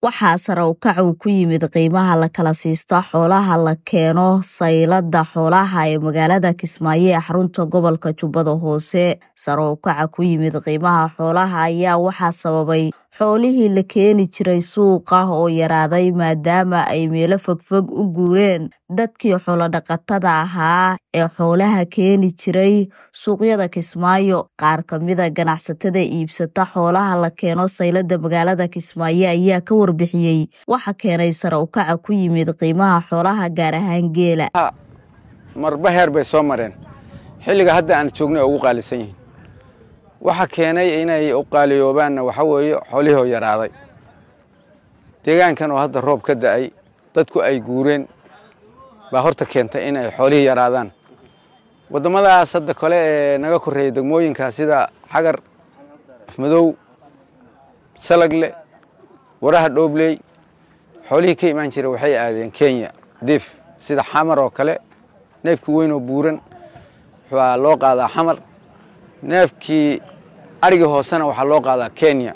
waxaa sare u kac uu ku yimid qiimaha la kala siisto xoolaha la keeno saylada xoolaha ee magaalada kismaayo ee xarunta gobolka jubbada hoose sare u kaca ku yimid qiimaha xoolaha ayaa waxaa sababay xoolihii la keeni jiray suuqa oo yaraaday maadaama ay meelo fogfog u guureen dadkii xoolodhaqatada ahaa ee xoolaha keeni jiray suuqyada kismaayo qaar kamida ganacsatada iibsata xoolaha la keeno saylada magaalada kismaayo ayaa ka warbixiyey waxa keenay sare u kaca ku yimid qiimaha xoolaha gaar ahaan geela marba heer bay soo mareen xilliga hadda aan joognay oo ugu qaalisan yihiin waxa keenay inay u qaaliyoobaanna waxa weeye xoolihii oo yaraaday deegaankan oo hadda roob ka da'ay dadku ay guureen baa horta keentay in ay xoolihii yaraadaan waddamadaas hadda kale ee naga korreeya degmooyinka sida xagar afmadow salagle waraha dhoobley xoolihii ka imaan jira waxay aadeen kenya diif sida xamar oo kale neefkii weyn oo buuran waxaa loo qaadaa xamar neefkii arigii hoosena waxaa loo qaadaa kenya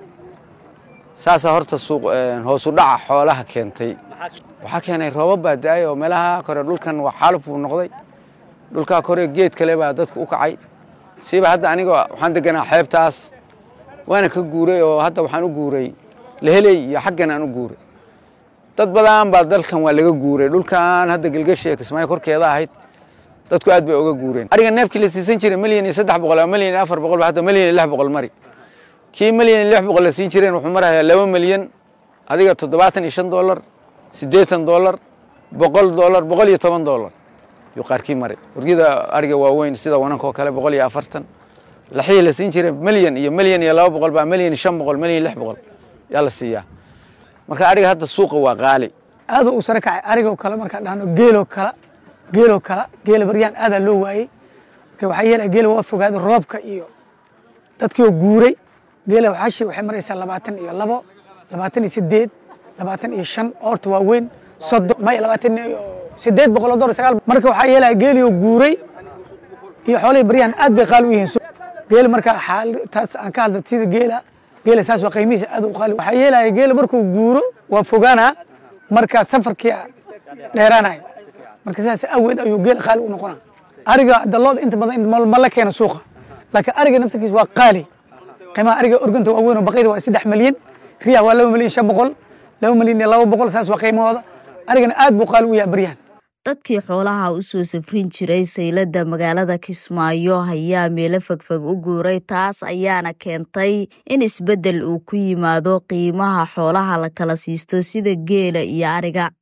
saasaa horta suuq hoosu dhaca xoolaha keentay waxaa keenay roobab baa da-ay oo meelaha kore dhulkan waa xaaluf buu noqday dhulkaa kore geed kale baa dadku u kacay siiba hadda aniga waxaan deganaa xeebtaas waana ka guuray oo hadda waxaan u guuray leheley iyo xaggan aan u guuray dad badan baa dalkan waa laga guuray dhulkan hadda gelgashi ee kismaayo korkeeda ahayd dadku aad bay oga guureen ariga neefkii la siisan jiray milyan iyo saddex boqol ama milyan iyo afar boqol ba hadda milyan iyo lix boqol mari kii milyan iyo lix boqol la siin jireen wuxuu marayaa laba milyan adiga toddobaatan iyo shan dollar siddeetan dollar boqol dollar boqol iyo toban dollar yuu qaarkii maray wargida ariga waaweyn sida wananka oo kale boqol iyo afartan laxihii la siin jiray milyan iyo milyan iyo laba boqol baa milyan iyo shan boqol milyan iyo lix boqol yaa la siiyaa marka ariga hadda suuqa waa qaali aaduu u sare kacay arigoo kale markaan dhahno geeloo kale geeloo kale geela baryaan aadaa loo waayey marka waxaa yeelaya geela waa fogaaday roobka iyo dadkiioo guuray geela waxaashi waxay maraysaa labaatan iyo labo labaatan iyo sideed labaatan iyo shan oorta waaweyn soddon maya labaatan iyo sideed boqol oo dollar sagaal marka waxaa yeelaya geelioo guuray iyo xoolihii baryahan aad bay qaali u yihiin geela marka taas aan ka hadla sida geela geela saas waa qiimihiisa aad u qaali waxaa yeelaya geela markuu guuro waa fogaanaa marka safarkii dheeraanaya marka sidaas aweed ayuu geel qaali u noqona ariga dalooda inta badan ma la keeno suuqa laakiin ariga naftarkiisa waa qaali qiimaha ariga organta waa weyn oo baqayda waa saddex milyan riyaha waa laba milyan shan boqol laba milyan iyo laba boqol saas waa qiimahooda arigana aad buu qaali u yahay baryahan dadkii xoolaha u soo safrin jiray saylada magaalada kismaayo ayaa meelo fogfog u guuray taas ayaana keentay in isbeddel uu ku yimaado qiimaha xoolaha la kala siisto sida geela iyo ariga